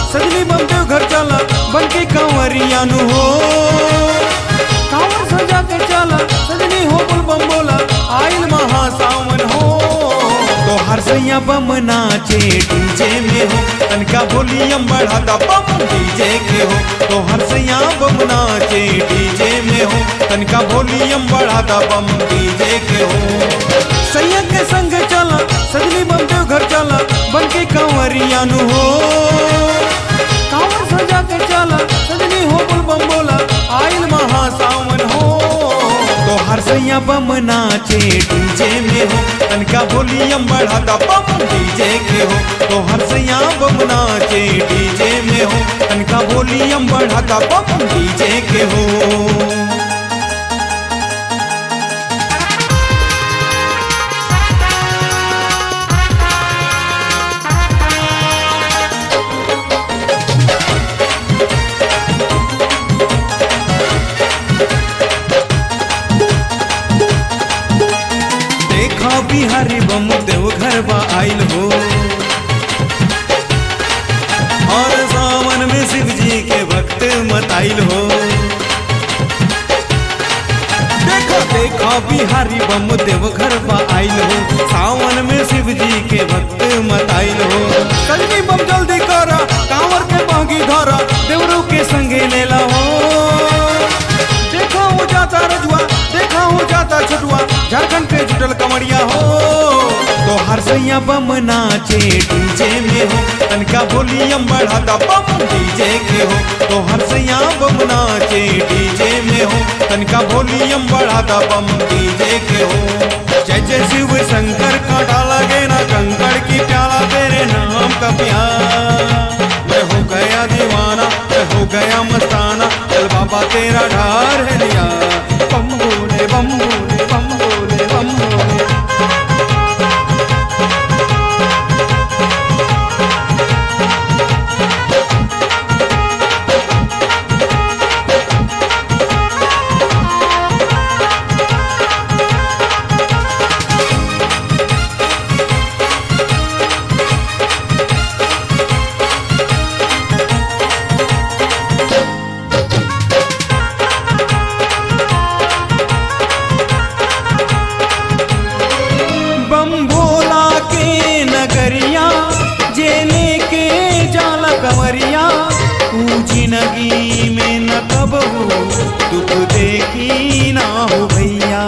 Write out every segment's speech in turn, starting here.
सजनी बम देव घर चला बन के कंवरिया नु हो कांवर सजा के चला सजनी हो बोल बम बोला आइल महा सावन हो तो हर सैया बम नाचे डीजे में हो तनका वॉल्यूम बढ़ा दा बम डीजे के हो तो हर सैया बम नाचे डीजे में हो तनका वॉल्यूम बढ़ा दा बम डीजे के हो सैया के संग चला सजनी बम देव घर चला बन के कंवरिया नु हो कांवर सजा के चला सजनी हो बोल बम बोला आइल महा सावन हो तो हर सैया बम नाचे डीजे में हो तनका वॉल्यूम बढ़ा दा बम डीजे के हो तो हर सैया बम नाचे डीजे में हो तनका वॉल्यूम बढ़ा दा बम डीजे के हो देखा बिहारी बम देव घर बा आइल हो और सावन में शिव जी के भक्त मताइल हो देखा देखा बिहारी बम देव घर बा आइल हो सावन में शिव जी के भक्त मताइल हो कलमी बम जल्दी करा कांवर के बागी धरा देवरू के संगे लेला हो देखा हो जाता रजुआ देखा हो जाता छटुआ झारखंड के जुटल कमरिया हो तो हर सैया बम नाचे डीजे में हो तनका वॉल्यूम बढ़ा दा बम डीजे के हो तो हर सैया बम नाचे डीजे में हो तनका वॉल्यूम बढ़ा दा बम डीजे के हो जय जय शिव शंकर का डाला गे ना कंकड़ की प्याला तेरे नाम का प्यार मैं हो गया दीवाना मैं हो गया मस्ताना चल बाबा तेरा ढार है लिया बम बोले बम बोले बम बोले बम बोले बम भोला के नगरिया जेले के जाला कंवरिया ऊंची नगी में न कबहू दुख देखी ना हो भैया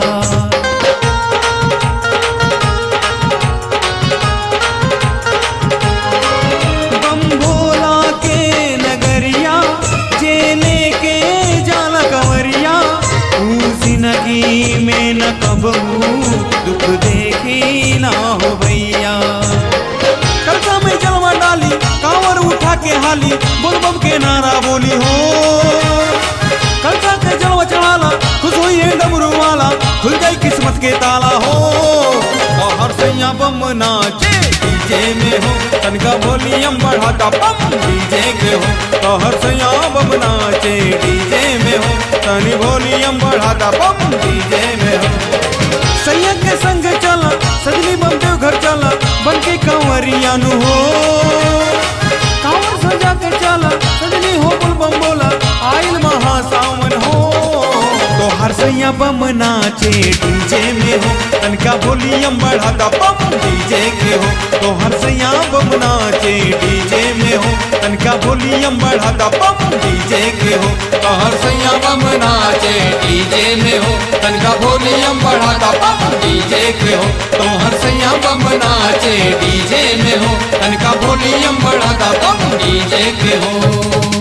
बम भोला के नगरिया जेले के जाला कंवरिया ऊंची नगी में न कबहू दुख देखी ना हो भैया कलका में जलवा डाली कांवर उठा के हाली बोल बम के नारा बोली हो कलका के जलवा चढ़ाला खुश हुई है डमरू वाला खुल गई किस्मत के ताला हो बाहर से यहाँ बम नाचे डीजे में हो तनका वॉल्यूम बढ़ा दा बम डीजे के हो बाहर से यहाँ बम नाचे डीजे में हो तनी वॉल्यूम बढ़ा दा बम डीजे में हो सैया के संग चला सजनी बम देव घर चला बन के कंवरिया नु हो कांवर सजा के चला सजनी हो बोल बम बोला आइल महा सावन हो तो हर सैया बम नाचे डीजे में हो तनका वॉल्यूम बढ़ा दा बम डीजे के हो तो हर सैया बम नाचे डीजे में हो तनका वॉल्यूम बढ़ा दा बम डीजे के हो तो हर सैया बम नाचे डीजे में हो तनका वॉल्यूम बढ़ा दा बम डीजे के हो तो हर सैया बम नाचे डीजे में हो तनका वॉल्यूम बढ़ा दा बम डीजे के हो